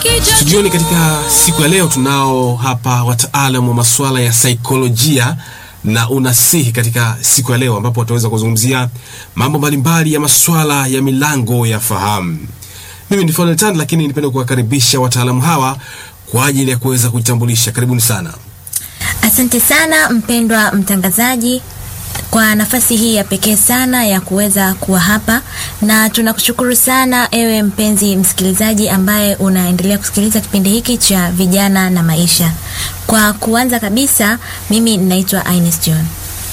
Studioni katika siku ya leo tunao hapa wataalamu wa masuala ya saikolojia na unasihi katika siku ya leo ambapo wataweza kuzungumzia mambo mbalimbali ya masuala ya milango ya fahamu. Mimi ni Funnel Tan, lakini nipende kuwakaribisha wataalamu hawa kwa ajili ya kuweza kujitambulisha. Karibuni sana. Asante sana mpendwa mtangazaji kwa nafasi hii ya pekee sana ya kuweza kuwa hapa, na tunakushukuru sana ewe mpenzi msikilizaji ambaye unaendelea kusikiliza kipindi hiki cha vijana na maisha. Kwa kuanza kabisa, mimi ninaitwa Ines John.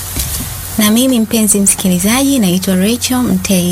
Na mimi mpenzi msikilizaji naitwa Rachel Mtei.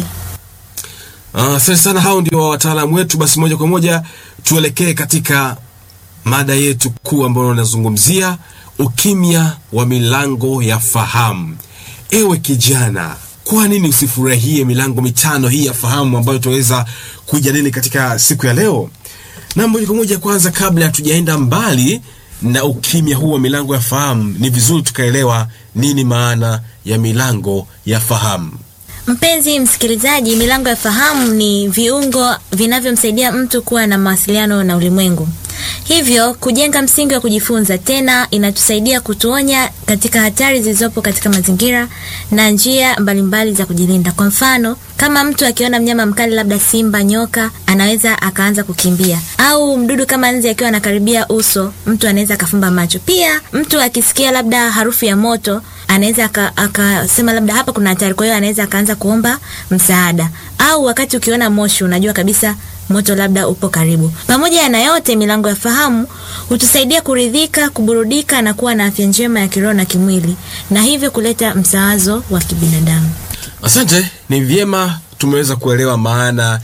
Asante uh, sana. Hao ndio wataalamu wetu. Basi moja kwa moja tuelekee katika mada yetu kuu ambayo unazungumzia ukimya wa milango ya fahamu. Ewe kijana, kwa nini usifurahie milango mitano hii ya fahamu ambayo tutaweza kujadili katika siku ya leo? Na moja kwa moja, kwanza, kabla hatujaenda mbali na ukimya huu wa milango ya fahamu, ni vizuri tukaelewa nini maana ya milango ya fahamu. Mpenzi msikilizaji, milango ya fahamu ni viungo vinavyomsaidia mtu kuwa na mawasiliano na ulimwengu, hivyo kujenga msingi wa kujifunza. Tena inatusaidia kutuonya katika hatari zilizopo katika mazingira na njia mbalimbali mbali za kujilinda. Kwa mfano, kama mtu akiona mnyama mkali, labda simba, nyoka, anaweza akaanza kukimbia, au mdudu kama nzi akiwa anakaribia uso, mtu anaweza akafumba macho. Pia mtu akisikia labda harufu ya moto anaweza akasema labda hapa kuna hatari, kwa hiyo anaweza akaanza kuomba msaada. Au wakati ukiona moshi, unajua kabisa moto labda upo karibu. Pamoja na yote, milango ya fahamu hutusaidia kuridhika, kuburudika na kuwa na afya njema ya kiroho na kimwili, na hivyo kuleta msawazo wa kibinadamu. Asante, ni vyema tumeweza kuelewa maana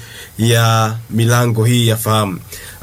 ya milango hii ya fahamu.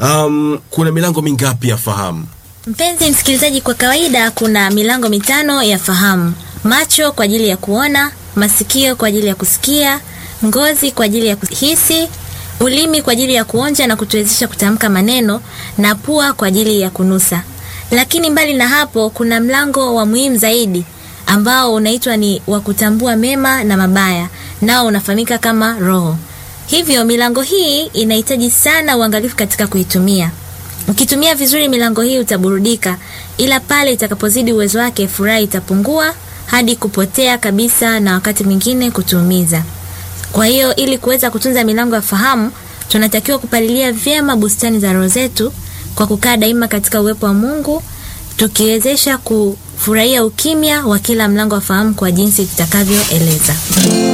Um, kuna milango mingapi ya fahamu? Mpenzi msikilizaji, kwa kawaida kuna milango mitano ya fahamu: macho kwa ajili ya kuona, masikio kwa ajili ya kusikia, ngozi kwa ajili ya kuhisi, ulimi kwa ajili ya kuonja na kutuwezesha kutamka maneno, na pua kwa ajili ya kunusa. Lakini mbali na hapo, kuna mlango wa muhimu zaidi ambao unaitwa ni wa kutambua mema na mabaya, nao unafahamika kama roho. Hivyo milango hii inahitaji sana uangalifu katika kuitumia. Ukitumia vizuri milango hii utaburudika, ila pale itakapozidi uwezo wake, furaha itapungua hadi kupotea kabisa, na wakati mwingine kutuumiza. Kwa hiyo ili kuweza kutunza milango ya fahamu, tunatakiwa kupalilia vyema bustani za roho zetu kwa kukaa daima katika uwepo wa Mungu, tukiwezesha kufurahia ukimya wa kila mlango wa fahamu kwa jinsi tutakavyoeleza.